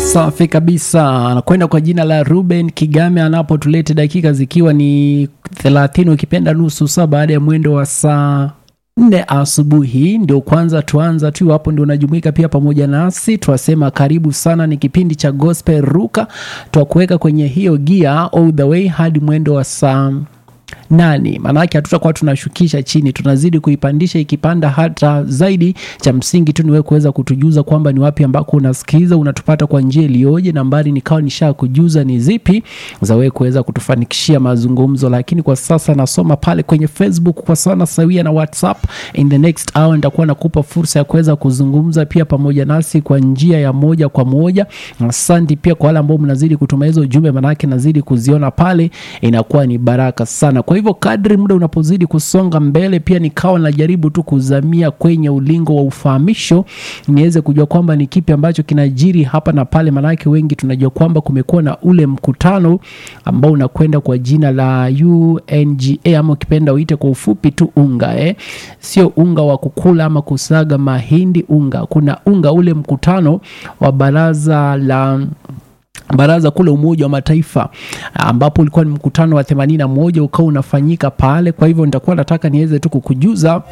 Safi kabisa, anakwenda kwa jina la Ruben Kigame anapotulete dakika zikiwa ni 30 ukipenda nusu saa baada ya mwendo wa saa nne asubuhi. Ndio kwanza tuanza tu hapo, ndio unajumuika pia pamoja nasi, twasema karibu sana. Ni kipindi cha Gospel Ruka, twakuweka kwenye hiyo gia all the way hadi mwendo wa saa nani maanake hatutakuwa tunashukisha chini tunazidi kuipandisha ikipanda hata zaidi cha msingi tu niwe kuweza kutujuza kwamba ni wapi ambako unasikiliza unatupata kwa njia iliyoje nambari nikawa nisha kujuza ni zipi za wewe kuweza kutufanikishia mazungumzo lakini kwa sasa nasoma pale kwenye facebook kwa sana sawia na whatsapp in the next hour nitakuwa nakupa fursa ya kuweza kuzungumza pia pamoja nasi kwa njia ya moja kwa moja asante pia kwa wale ambao mnazidi kutuma hizo ujumbe manake nazidi kuziona pale inakuwa ni baraka sana kwa hivyo kadri muda unapozidi kusonga mbele pia nikawa najaribu tu kuzamia kwenye ulingo wa ufahamisho niweze kujua kwamba ni kipi ambacho kinajiri hapa na pale manake wengi tunajua kwamba kumekuwa na ule mkutano ambao unakwenda kwa jina la unga ama ukipenda uite kwa ufupi tu unga eh? sio unga wa kukula ama kusaga mahindi unga kuna unga ule mkutano wa baraza la baraza kule Umoja wa Mataifa ambapo ulikuwa ni mkutano wa 81 ukawa unafanyika pale. Kwa hivyo nitakuwa nataka niweze tu kukujuza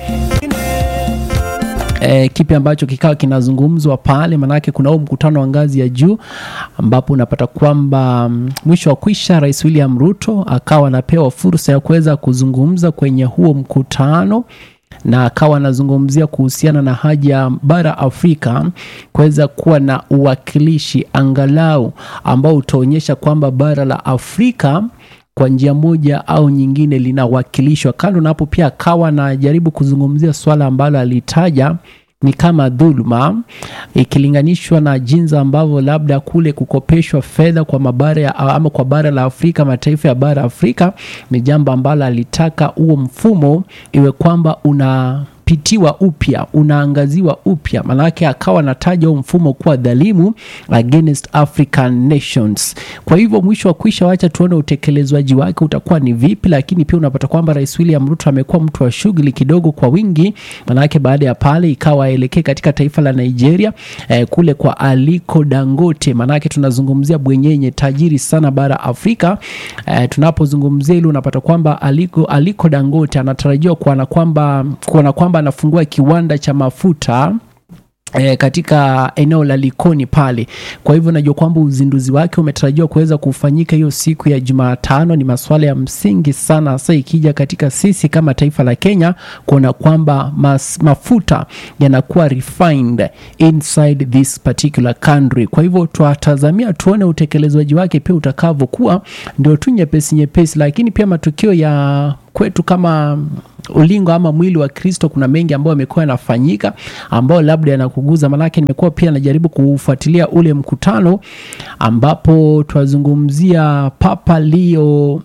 E, kipi ambacho kikawa kinazungumzwa pale, manake kuna huo mkutano wa ngazi ya juu ambapo unapata kwamba mm, mwisho wa kwisha Rais William Ruto akawa anapewa fursa ya kuweza kuzungumza kwenye huo mkutano na akawa anazungumzia kuhusiana na haja ya bara Afrika kuweza kuwa na uwakilishi angalau ambao utaonyesha kwamba bara la Afrika kwa njia moja au nyingine linawakilishwa. Kando na hapo, pia akawa anajaribu kuzungumzia swala ambalo alitaja ni kama dhuluma ikilinganishwa na jinsi ambavyo labda kule kukopeshwa fedha kwa mabara ya, ama kwa bara la Afrika, mataifa ya bara Afrika ni jambo ambalo alitaka huo mfumo iwe kwamba una pitiwa upya unaangaziwa upya maanake akawa anataja huo mfumo kuwa dhalimu against African nations. Kwa hivyo mwisho wa kwisha, wacha tuone utekelezwaji wake utakuwa ni vipi, lakini pia unapata kwamba Rais William Ruto amekuwa mtu wa shughuli kidogo kwa wingi, maanake baada ya pale ikawa aelekee katika taifa la Nigeria eh, kule kwa Aliko Dangote, maanake tunazungumzia bwenyenye tajiri sana bara Afrika. Eh, tunapozungumzia hilo unapata kwamba Aliko, Aliko Dangote anatarajiwa kuona kwamba kuona kwamba anafungua kiwanda cha mafuta E, katika eneo la Likoni pale. Kwa hivyo najua kwamba uzinduzi wake umetarajiwa kuweza kufanyika hiyo siku ya Jumatano. Ni masuala ya msingi sana, hasa ikija katika sisi kama taifa la Kenya kuona kwamba mas, mafuta yanakuwa refined inside this particular country. Kwa hivyo twatazamia tuone utekelezwaji wake pia utakavyokuwa, ndio tu nyepesi nyepesi, lakini pia matukio ya kwetu kama ulingo ama mwili wa Kristo, kuna mengi ambayo yamekuwa yanafanyika ambayo labda yanakuguza. Manake nimekuwa pia najaribu kufuatilia ule mkutano ambapo twazungumzia Papa Leo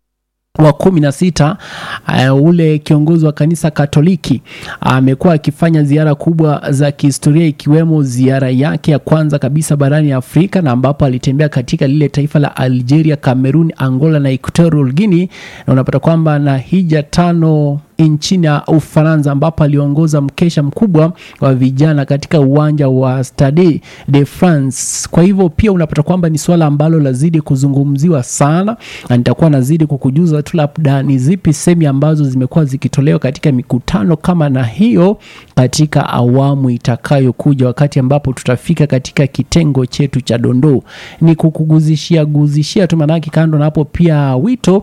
wa kumi na sita uh, ule kiongozi wa kanisa Katoliki amekuwa uh, akifanya ziara kubwa za kihistoria ikiwemo ziara yake ya kwanza kabisa barani Afrika na ambapo alitembea katika lile taifa la Algeria, Cameroon, Angola na Equatorial Guinea, na unapata kwamba na hija tano nchini ya Ufaransa ambapo aliongoza mkesha mkubwa wa vijana katika uwanja wa Stade de France. Kwa hivyo pia unapata kwamba ni swala ambalo lazidi kuzungumziwa sana, na nitakuwa nazidi kukujuza tu labda ni zipi semi ambazo zimekuwa zikitolewa katika mikutano kama na hiyo katika awamu itakayokuja, wakati ambapo tutafika katika kitengo chetu cha dondoo. Ni kukuguzishia guzishia tu, manake kando na hapo pia wito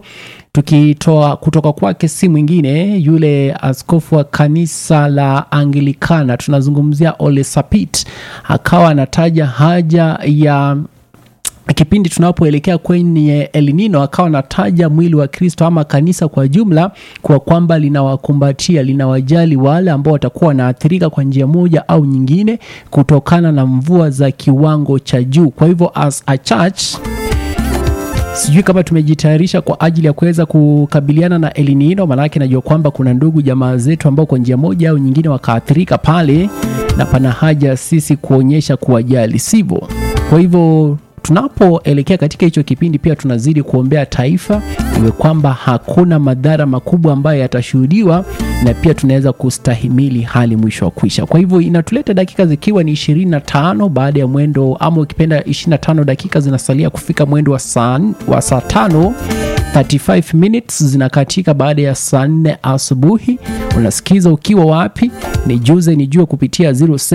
tukitoa kutoka kwake si mwingine yule askofu wa kanisa la Anglikana, tunazungumzia Ole Sapit, akawa anataja haja ya kipindi tunapoelekea kwenye El Nino, akawa anataja mwili wa Kristo ama kanisa kwa jumla kwa kwamba linawakumbatia, linawajali wale ambao watakuwa wanaathirika kwa njia moja au nyingine kutokana na mvua za kiwango cha juu. Kwa hivyo as a church sijui kama tumejitayarisha kwa ajili ya kuweza kukabiliana na El Nino, maanake najua kwamba kuna ndugu jamaa zetu ambao kwa njia moja au nyingine wakaathirika pale, na pana haja sisi kuonyesha kuwajali, sivyo? Kwa hivyo tunapoelekea katika hicho kipindi pia tunazidi kuombea taifa iwe kwamba hakuna madhara makubwa ambayo yatashuhudiwa na pia tunaweza kustahimili hali mwisho wa kuisha kwa hivyo inatuleta dakika zikiwa ni 25 baada ya mwendo ama ukipenda 25 dakika zinasalia kufika mwendo wa saa wa saa tano 35 minutes zinakatika baada ya saa 4 asubuhi unasikiza ukiwa wapi nijuze nijue kupitia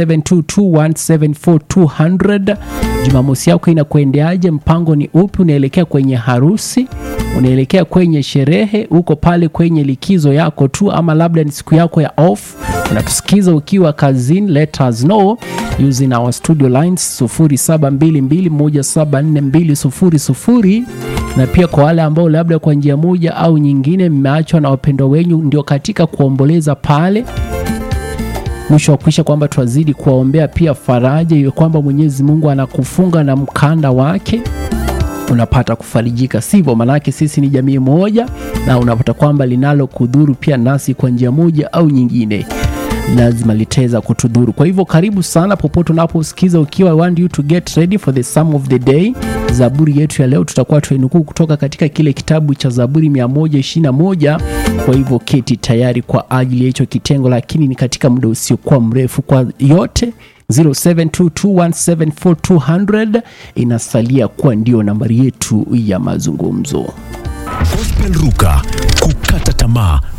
0722174200 jumamosi yako inakuendeaje mpango ni upi unaelekea kwenye harusi unaelekea kwenye sherehe uko pale kwenye likizo yako tu ama labda ni siku yako ya off unatusikiza ukiwa kazini let us know using our studio lines 0722174200 na pia kwa wale ambao labda kwa njia moja au nyingine mmeachwa na wapendwa wenyu ndio katika kuomboleza pale mwisho wa kuisha kwamba twazidi kuwaombea pia faraja iwe kwamba mwenyezi mungu anakufunga na mkanda wake unapata kufarijika sivyo manake sisi ni jamii moja na unapata kwamba linalo kudhuru pia nasi kwa njia moja au nyingine lazima litaweza kutudhuru kwa hivyo karibu sana popote unaposikiza ukiwa I want you to get ready for the sum of the day zaburi yetu ya leo tutakuwa tuinukuu kutoka katika kile kitabu cha zaburi 121 kwa hivyo keti tayari kwa ajili ya hicho kitengo lakini ni katika muda usiokuwa mrefu kwa yote 0722174200 inasalia kuwa ndio nambari yetu ya mazungumzo Gospel Ruka, kukata tamaa